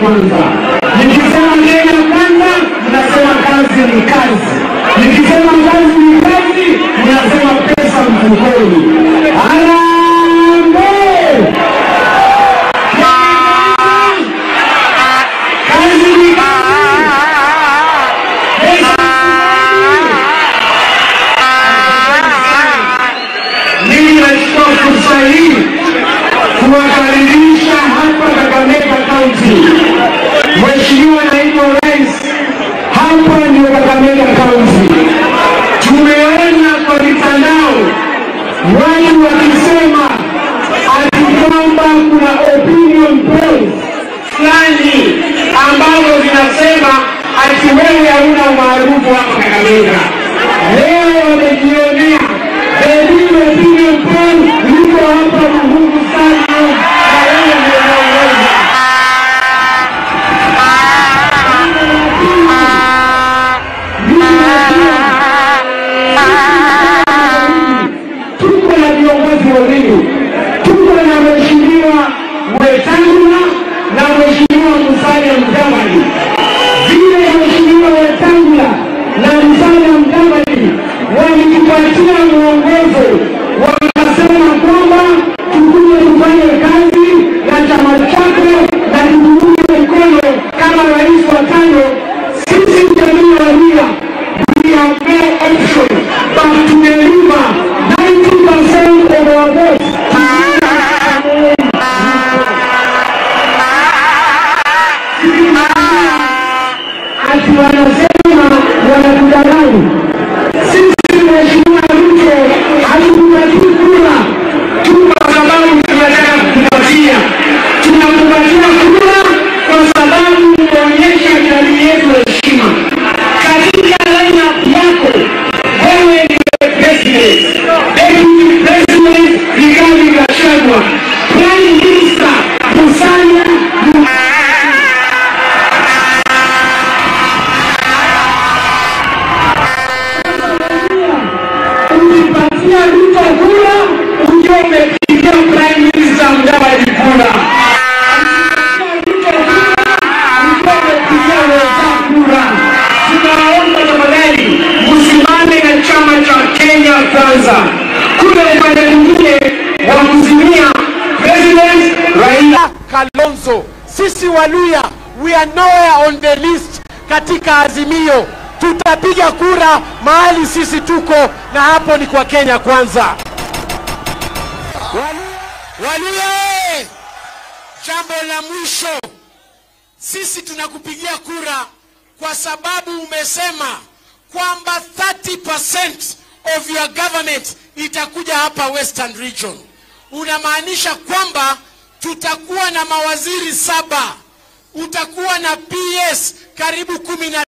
kwanza. Nikisema Kenya kwanza, mnasema kazi ni kazi. Nikisema kazi ni kazi, mnasema pesa mfukoni. Harambee! Kazi ni kazi. Pesa mfukoni. Mimi nachukua fursa hii kuwakaribisha hapa Kakamega County. Mheshimiwa Naibu wa Rais, hapa ndio Kakamega County. Tumeona kwa mitandao watu wakisema ati kwamba kuna opinion polls fulani ambazo zinasema ati wewe hauna umaarufu hapa Kakamega. Leo wamejionea the real opinion poll liko hapa Muhungu Stadium na wewe ndio unaongoza. tuko na viongozi wawili, tuko na mheshimiwa Wetangula na mheshimiwa Musalia Mudavadi. Vile mheshimiwa Wetangula na Musalia Mudavadi walitupatia mwongozo, wakasema kwamba tukuje tufanye kazi na chama chako na tukuunge mkono kama rais wa tano. Sisi jamii ya Waluhya we have no option but to deliver 90% of our votes. Ati wanasema wanatudanganya. Sisi Mheshimiwa Ruto hatukupatii kura tu kwa sababu tunataka kukupatia. Tunakupatia kura kwa sababu umeonyesha jamii yetu heshima. Katika lineup yako wewe ndiye president, deputy president Rigathi Gachagua, prime minister Musalia ukipatia Ruto kura ukiwa umepigia prime minister Mudavadi kura. Ukipatia Ruto kura ukiwa umepigia wenzako kura. Tunaomba tafadhali msimame na chama cha Kenya Kwanza. Kule upande mwingine wa kuzimia president Raila Kalonzo. Sisi Waluya, we are nowhere on the list katika Azimio. Tutapiga kura mahali sisi tuko, na hapo ni kwa Kenya Kwanza. Waluya, eh! jambo la mwisho, sisi tunakupigia kura kwa sababu umesema kwamba 30% of your government itakuja hapa Western Region. Unamaanisha kwamba tutakuwa na mawaziri saba, utakuwa na PS karibu kumi na